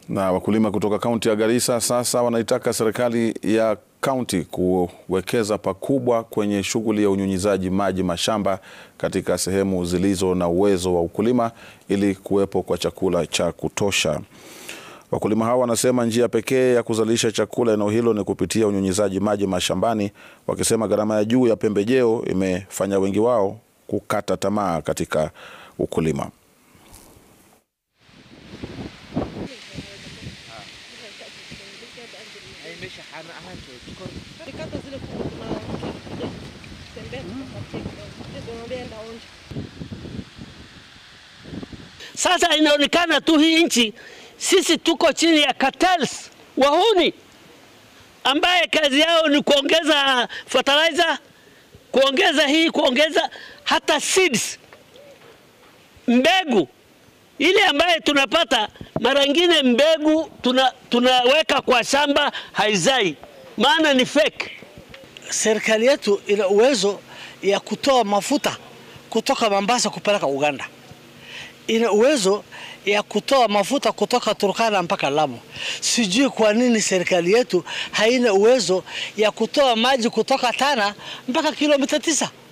Na wakulima kutoka kaunti ya Garissa sasa wanaitaka serikali ya kaunti kuwekeza pakubwa kwenye shughuli ya unyunyizaji maji mashamba katika sehemu zilizo na uwezo wa ukulima ili kuwepo kwa chakula cha kutosha. Wakulima hao wanasema njia pekee ya kuzalisha chakula eneo hilo ni kupitia unyunyizaji maji mashambani, wakisema gharama ya juu ya pembejeo imefanya wengi wao kukata tamaa katika ukulima. Sasa inaonekana tu hii nchi sisi tuko chini ya cartels wahuni, ambaye kazi yao ni kuongeza fertilizer, kuongeza hii, kuongeza hata seeds, mbegu ile ambaye tunapata mara nyingine mbegu tuna, tunaweka kwa shamba haizai, maana ni fake. Serikali yetu ina uwezo ya kutoa mafuta kutoka Mombasa kupeleka Uganda, ina uwezo ya kutoa mafuta kutoka Turkana mpaka Lamu. Sijui kwa nini serikali yetu haina uwezo ya kutoa maji kutoka Tana mpaka kilomita tisa.